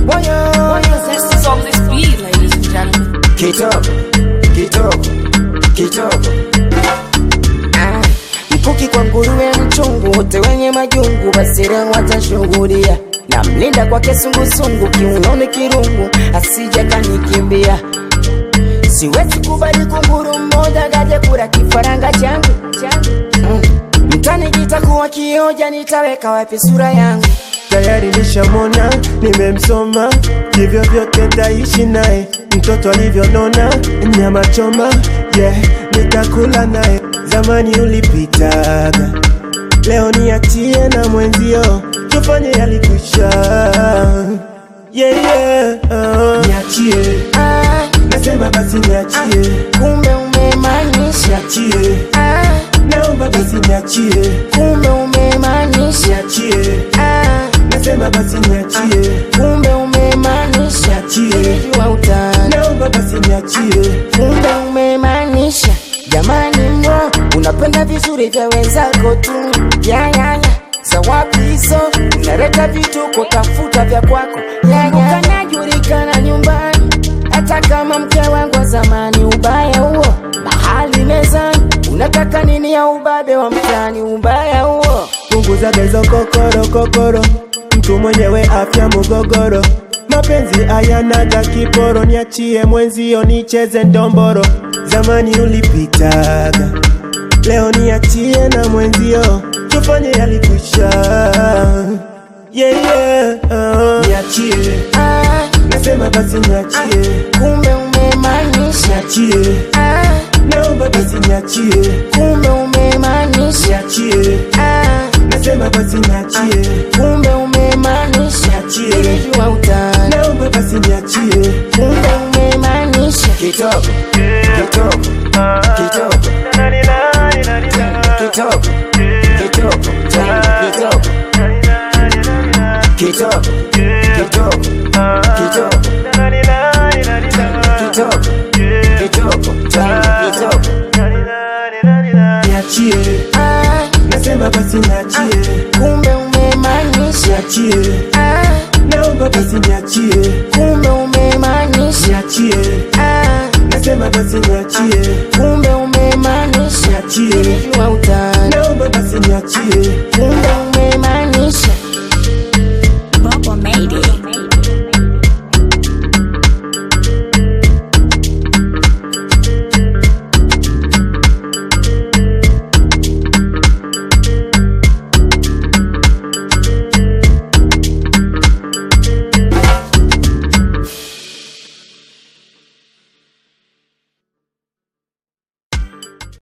Woyo. Zest is on this beat, ladies and gentlemen. Kitoko, kitoko, kitoko. Ah, Mkuki kwa nguruwe mchungu, wote wenye majungu, basi leo watashuhudia. Namlinda kwa kisungusungu, kiunoni kirungu, asije kanikimbia. Siwezi kubali kunguru mmoja gaje kula kifaranga changu Mm. mtani kitakuwa kioja, nitaweka wapi sura yangu? tayari nishamona, nimemsoma, hivyo vyote taishi naye, mtoto alivyonona, nyama choma, yeah, nitakula naye. Zamani ulipitaga, leo niachie na mwenzio, tufanye yalikwisha, yeah, yeah, uh. Niachie, Ah, nasema basi niachie, kumbe umemaanisha niachie, ah, naomba basi niachie, kumbe umemaanisha niachie, ah, nasema basi niachie, kumbe umemaanisha niachie. Nilijua utani naomba basi niachie kumbe umemaanisha jamani mwo unapenda vizuri vya wenzako tu yayaya za wapi hizo unaleta vituko tafuta vya kwako ukanajulikana nyumbani hata kama mke wangu wa zamani ubaya huo mahali mezani unataka nini ya ubabe wa mtani ubaya huo punguza bezo kokoro kokoro mtu mwenyewe afya mugogoro mapenzi ayanaga kiporo niachie mwenzio nicheze ndomboro zamani ulipitaga leo niachie na mwenzio tufanye yalikwisha yeah, yeah, uh. niachie ah, nasema basi niachie kumbe umemaanisha niachie ah, naomba basi niachie kumbe umemaanisha niachie ah, nasema basi niachie kumbe umemaanisha Niachie. nilijua utani naomba basi niachie kumbe umemaanisha kitoko kitoko kitoko kitoko kitoko kitoko kitoko kitoko kitoko kitoko kitoko kitoko niachie ah, nasema basi niachie kumbe umemaanisha niachie ah, naomba basi niachie kumbe umemaanisha niachie ah, nasema basi niachie kumbe umemaanisha niachie nilijua utani naomba basi niachie kumbe